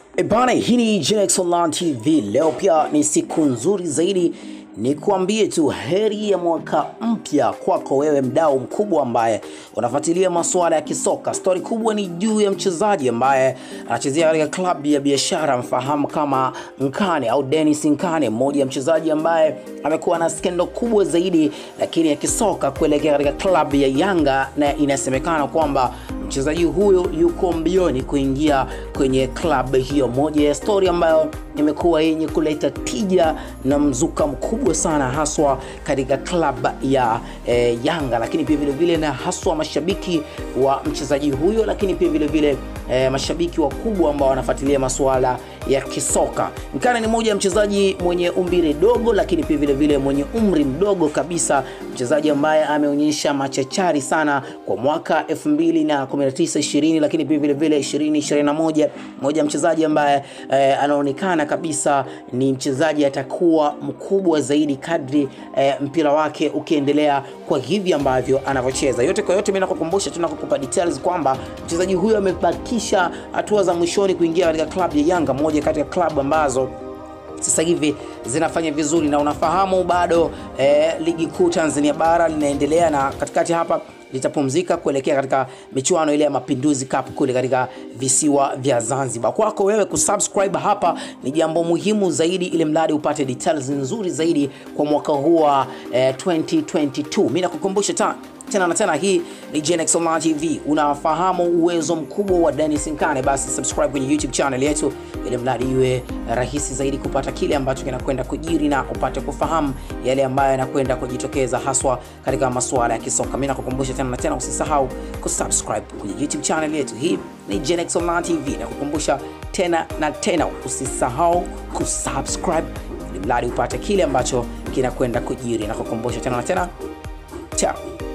E bana, hii ni Genex Online TV. Leo pia ni siku nzuri zaidi, ni kuambie tu heri ya mwaka mpya kwako wewe mdau mkubwa ambaye unafuatilia masuala ya kisoka. Stori kubwa ni juu ya mchezaji ambaye anachezea katika klabu ya biashara mfahamu kama Nkane au Dennis Nkane, mmoja ya mchezaji ambaye amekuwa na skendo kubwa zaidi lakini ya kisoka kuelekea katika klabu ya Yanga, na inasemekana kwamba mchezaji huyo yuko mbioni kuingia kwenye klabu hiyo. Moja ya stori ambayo imekuwa yenye kuleta tija na mzuka mkubwa sana haswa katika klabu ya e, Yanga, lakini pia vile vile na haswa mashabiki wa mchezaji huyo, lakini pia vile vile e, mashabiki wakubwa ambao wanafuatilia masuala ya kisoka. Nkane ni mmoja ya mchezaji mwenye umbile dogo, lakini pia vile vile mwenye umri mdogo kabisa, mchezaji ambaye ameonyesha machachari sana kwa mwaka 2019 20, lakini pia vile vile 2021, mmoja mchezaji ambaye eh, anaonekana kabisa ni mchezaji atakuwa mkubwa zaidi kadri eh, mpira wake ukiendelea kwa hivi ambavyo anavyocheza. Yote kwa yote, mimi nakukumbusha tu nakukupa details kwamba mchezaji huyo amebakisha hatua za mwishoni kuingia katika klabu ya Yanga, moja kati ya klabu ambazo sasa hivi zinafanya vizuri na unafahamu bado eh, ligi kuu Tanzania bara linaendelea na katikati hapa litapumzika kuelekea katika michuano ile ya Mapinduzi Cup kule katika visiwa vya Zanzibar. Kwako wewe kusubscribe hapa ni jambo muhimu zaidi, ili mradi upate details nzuri zaidi kwa mwaka huu wa eh, 2022. Mimi nakukumbusha ta tena na tena, hii ni Genex Online TV. Unafahamu uwezo mkubwa wa Dennis Nkane, basi subscribe kwenye YouTube channel yetu, ili mradi iwe rahisi zaidi kupata kile ambacho kinakwenda kujiri na upate kufahamu yale ambayo yanakwenda kujitokeza haswa katika masuala ya kisoka. Mimi nakukumbusha tena na tena, usisahau kusubscribe kwenye YouTube channel yetu. Hii ni Genex Online TV. Nakukumbusha tena na tena, usisahau kusubscribe ili mradi upate kile ambacho kinakwenda kujiri. Nakukumbusha tena na tena, ciao.